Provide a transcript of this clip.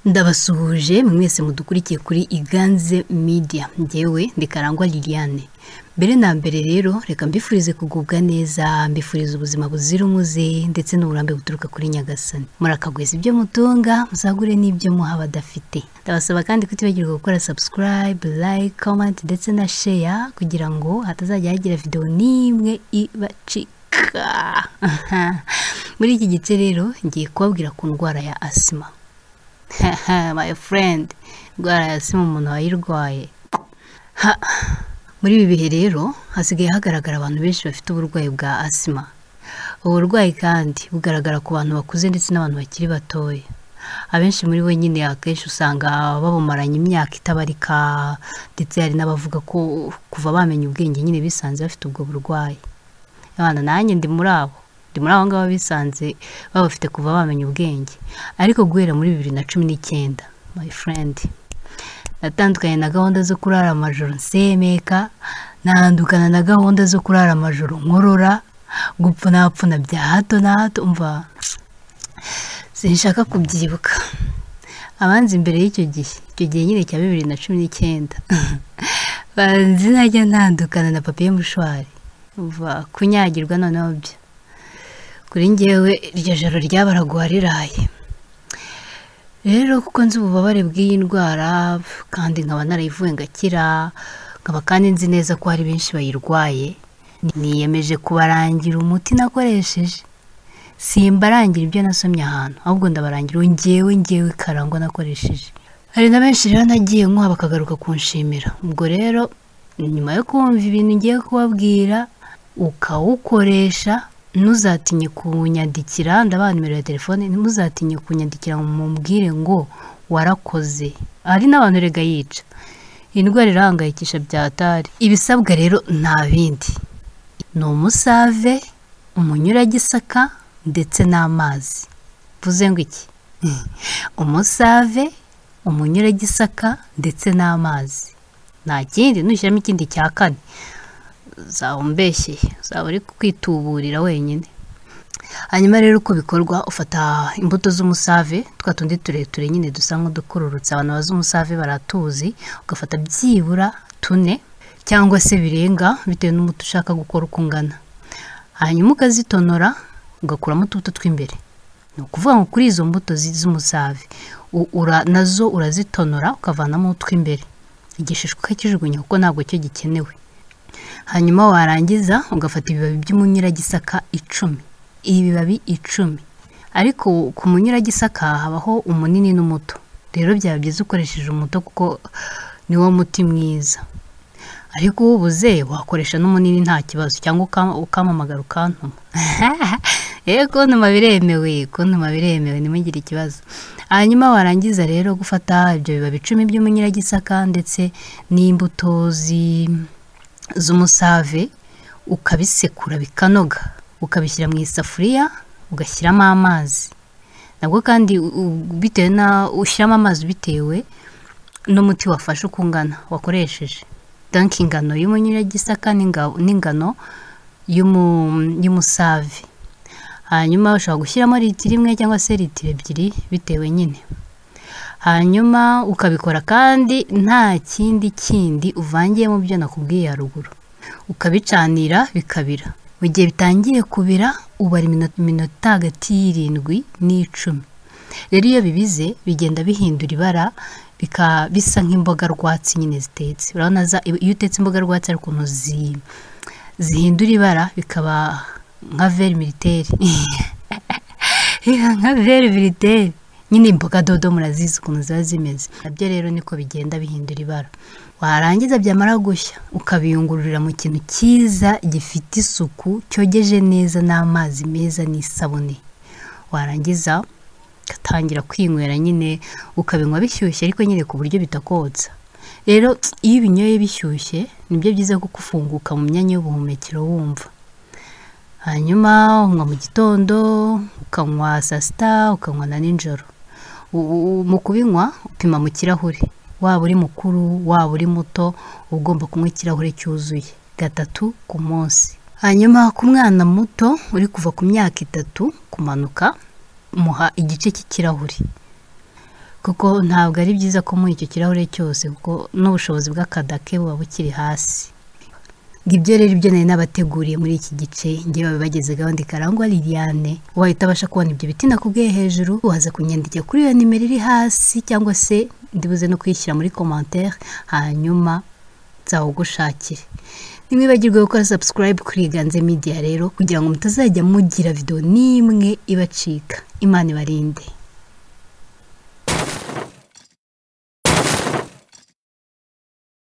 ndabasuhuje mwese mudukurikiye kuri iganze media ngewe ndikarangwa liliane mbere na mbere rero reka mbifurize kugubwa neza mbifurize ubuzima buzira umuze ndetse n'uburambe buturuka kuri nyagasani murakagwiza ibyo mutunga muzagure n'ibyo muha abadafite ndabasaba kandi kutibagirwa gukora subscribe like comment ndetse na share kugira ngo hatazajya hagira videwo n'imwe ibacika muri iki gice rero ngiye kubabwira ku ndwara ya asima my friend indwara ya asima umuntu wayirwaye muri ibi bihe rero hasigaye hagaragara abantu benshi bafite uburwayi bwa asima ubu burwayi kandi bugaragara ku bantu bakuze ndetse n'abantu bakiri batoya abenshi muri bo nyine akenshi usanga babumaranye imyaka itabarika ndetse hari n'abavuga ko kuva bamenya ubwenge nyine bisanze bafite ubwo burwayi abana nanjye ndi muri abo ndi muri abo ngabo bisanze babafite kuva bamenya ubwenge ariko guhera muri bibiri na cumi n'icyenda my friend natandukanye na gahunda zo kurara amajoro nsemeka ntandukana na gahunda zo kurara amajoro nkorora gupfunapfuna bya hato na hato mva sinshaka kubyibuka abanzi imbere y'icyo gihe icyo gihe nyine cya bibiri na cumi n'icyenda banzi najya ntandukana na papiye mushwari uva kunyagirwa noneho byo kuri ngewe iryo joro ryabaraguha riraye rero kuko nzi ububabare bw'iyi ndwara kandi nkaba narayivuye ngakira nkaba kandi nzi neza ko hari benshi bayirwaye niyemeje kubarangira umuti nakoresheje simbarangira ibyo nasomye ahantu ahubwo ndabarangira uwo ngewe ngewe karangwa nakoresheje hari na benshi rero nagiye nkuha bakagaruka kunshimira ubwo rero nyuma yo kumva ibintu ngiye kubabwira ukawukoresha ntuzatinye kunyandikira ndabaha nimero ya telefone ntimuzatinye kunyandikira mubwire ngo warakoze hari n'abantu rega yica indwara irahangayikisha byatari ibisabwa rero nta bindi ni umusave umunyuragisaka ndetse n'amazi mvuze ngo iki umusave umunyuragisaka ndetse n'amazi nta kindi ntushyiramo ikindi cya kane zaba umbeshyeye zaba uri kwituburira wenyine hanyuma rero uko bikorwa ufata imbuto z'umusave twa tundi tureture nyine dusa nk'udukururutse abantu bazi umusave baratuzi ugafata byibura tune cyangwa se birenga bitewe n'umuti ushaka gukora uko ungana hanyuma ukazitonora ugakuramo utubuto tw'imbere ni ukuvuga ngo kuri izo mbuto z'umusave nazo urazitonora ukavanamo utw'imbere igishishwa ukakijugunya kuko ntabwo cyo gikenewe hanyuma warangiza ugafata ibibabi by'umunyuragisaka icumi ibibabi icumi ariko ku munyuragisaka habaho umunini n'umuto rero byaba byiza ukoresheje umuto kuko ni wo muti mwiza ariko uwubuze wakoresha n'umunini nta kibazo cyangwa ukamamagara ukantuma rero kuntuma biremewe kuntuma biremewe ntimugire ikibazo hanyuma warangiza rero gufata ibyo bibabi icumi by'umunyiragisaka ndetse n'imbuto z'umusave ukabisekura bikanoga ukabishyira mu isafuriya ugashyiramo amazi nabwo kandi bitewe na ushyiramo amazi bitewe n'umuti wafashe uko ungana wakoresheje danke ingano y'umunyiragisaka n'ingano y'umusave hanyuma ushobora gushyiramo litiro imwe cyangwa se litiro ebyiri bitewe nyine hanyuma ukabikora kandi nta kindi kindi uvangiye mu byo nakubwiye haruguru ukabicanira bikabira mu gihe bitangiye kubira ubara iminota hagati y'irindwi n'icumi rero iyo bibize bigenda bihindura ibara bisa nk'imboga rwatsi nyine zitetse urabona iyo utetse imboga rwatsi hari ukuntu zihindura ibara bikaba nka veri militeri nka veri militeri nyine imboga dodo murazizi ukuntu ziba zimeze nabyo rero niko bigenda bihindura ibara warangiza byamara gushya ukabiyungururira mu kintu cyiza gifite isuku cyogeje neza n'amazi meza n'isabune warangiza ugatangira kwinywera nyine ukabinywa bishyushye ariko nyine ku buryo bitakotsa rero iyo ubinyoye bishyushye nibyo byiza kuko ufunguka mu myanya y'ubuhumekero wumva hanyuma unywa mu gitondo ukanywa saa sita ukanywa na nijoro mu kubinywa upima mu kirahure waba uri mukuru waba uri muto uba ugomba kunywa ikirahure cyuzuye gatatu ku munsi hanyuma ku mwana muto uri kuva ku myaka itatu kumanuka muha igice cy'ikirahure kuko ntabwo ari byiza ko muri icyo kirahure cyose kuko n'ubushobozi bw'akadake buba bukiri hasi ibyo rero ibyo nari n'abateguriye muri iki gice ngewe babibageze gahunda ikarangwa liliane ubaye utabasha kubona ibyo biti nakubwiye hejuru waza kunyandikira kuri iyo nimero iri hasi cyangwa se ndibuze no kuyishyira muri komantere hanyuma nzawugushakire ntimwibagirwe gukora sabusikarayibu kuri iganze midiya rero kugira ngo mutazajya mugira videwo n'imwe ibacika imana ibarinde